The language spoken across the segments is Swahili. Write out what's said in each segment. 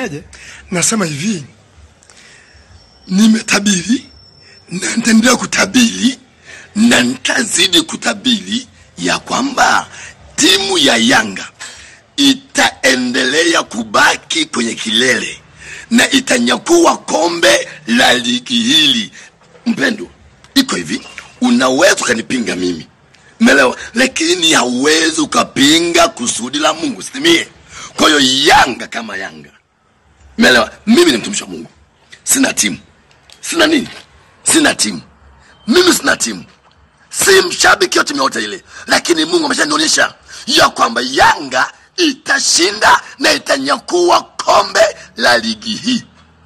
unafanyaje? Nasema hivi, nimetabiri na nitaendelea kutabiri na nitazidi kutabiri ya kwamba timu ya Yanga itaendelea kubaki kwenye kilele na itanyakua kombe la ligi hili. Mpendo, iko hivi, unaweza ukanipinga mimi Umeelewa? Lakini hauwezi ukapinga kusudi la Mungu sitimie. Kwa hiyo Yanga kama Yanga, umeelewa? Mimi ni mtumishi wa Mungu, sina timu, sina nini, sina timu, mimi sina timu, si mshabiki wa timu yote ile, lakini Mungu ameshanionyesha ya kwamba Yanga itashinda na itanyakua kombe la ligi hii.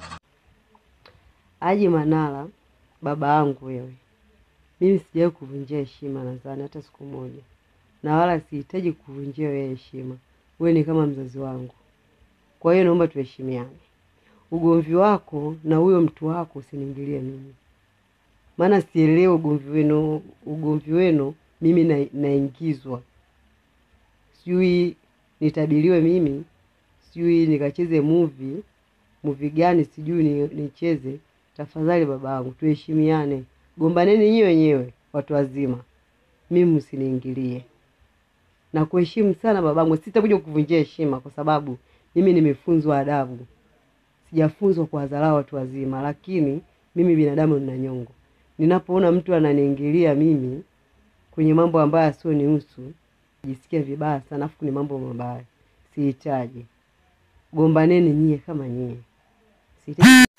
Haji Manara, baba yangu wewe, mimi sijawahi kuvunjia heshima nadhani hata siku moja, na wala sihitaji kuvunjia wewe heshima. Wewe ni kama mzazi wangu, kwa hiyo naomba tuheshimiane. Ugomvi wako na huyo mtu wako usiniingilie mimi, maana sielewi ugomvi wenu, ugomvi wenu mimi na, naingizwa sijui nitabiriwe mimi, sijui nikacheze movie movie gani, sijui ni, nicheze. Tafadhali babangu, tuheshimiane, gombaneni nyinyi wenyewe watu wazima, mimi msiniingilie na kuheshimu sana babangu. Sitakuja kuvunjia heshima kwa sababu mimi nimefunzwa adabu, sijafunzwa kuwadharau watu wazima, lakini mimi binadamu nina nyongo. Ninapoona mtu ananiingilia mimi kwenye mambo ambayo asiyonihusu jisikia vibaya sana, afu ni mambo mabaya, sihitaji. Gombaneni nyie kama nyie, sihitaji.